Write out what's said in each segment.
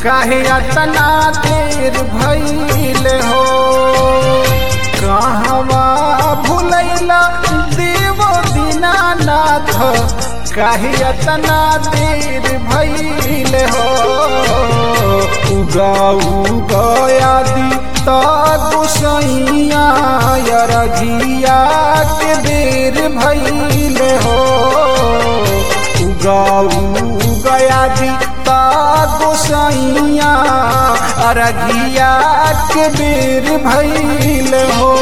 काहे अतना देर भइल हो कहवा भुलैला देव दीनानाथ काहे अतना देर भइल हो उगा उगयादी त गोसैया यरघिया के देर भइल हो उगा उगयादी त गोसैया अरघिया के बेर भइल हो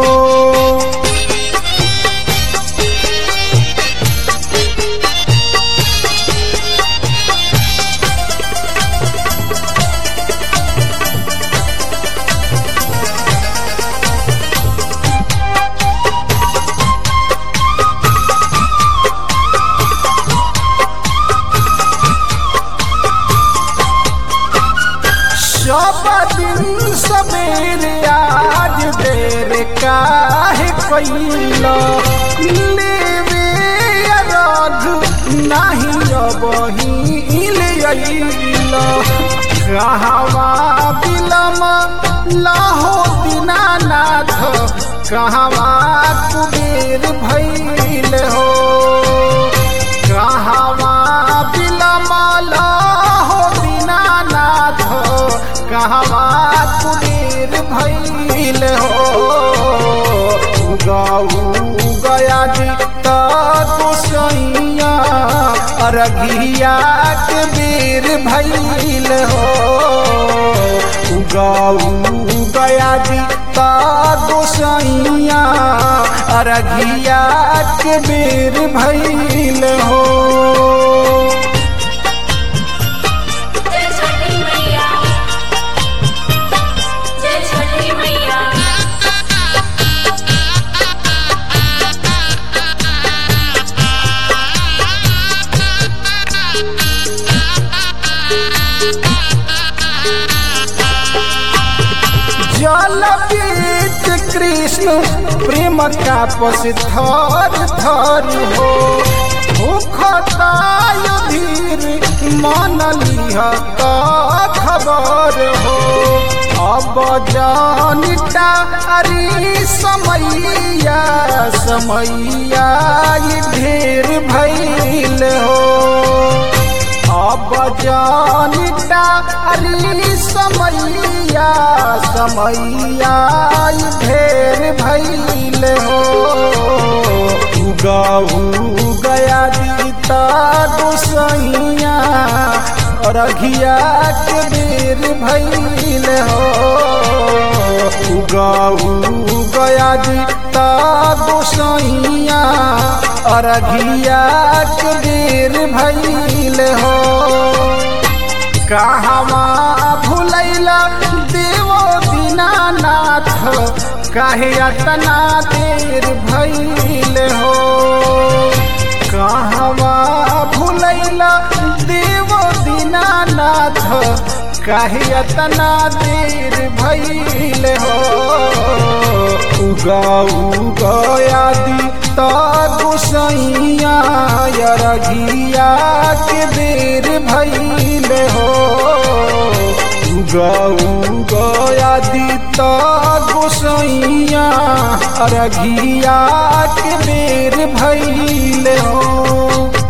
सब दिन सवेरे आज देर काहे कैला लेवे रघ नाही अबहिल अइला कहवा बिलम लाहो दीनानाथ कहवा कुबेर भइल हो कहवा बिलम लाहो दीनानाथ कहवा कुबेर भइल हो गाऊ गया जी तोसैया अरघिया के बेर भइल हो गाऊ गया जी तोसैया अरघिया के बेर भइल हो जय छठी मैया जय छठी मैया जल बीच कृष्ण प्रेम का पस थर थर हो भूखताय धीर मन लिह का खबर हो अब जानिता अरे समैया समैया ई ढेर भइल हो अब जानिता अरे समैया समैया ई ढेर भइल हो उगाऊ गया जीता गोसैया रघिया के बेर भइल हो उगाऊ गया जीता गोसैया अरघिया के बेर भइल हो कहवा भुलैला देवो दीनानाथ काहे अतना देर भइल हो कहवा भुलैला देवो दीनानाथ काहे अतना देर भइल हो उगाऊ गयादी त गोसैया यरघिया के बेर भइल हो उगाऊ गयादी त गोसैया अरघिया के बेर भइल हो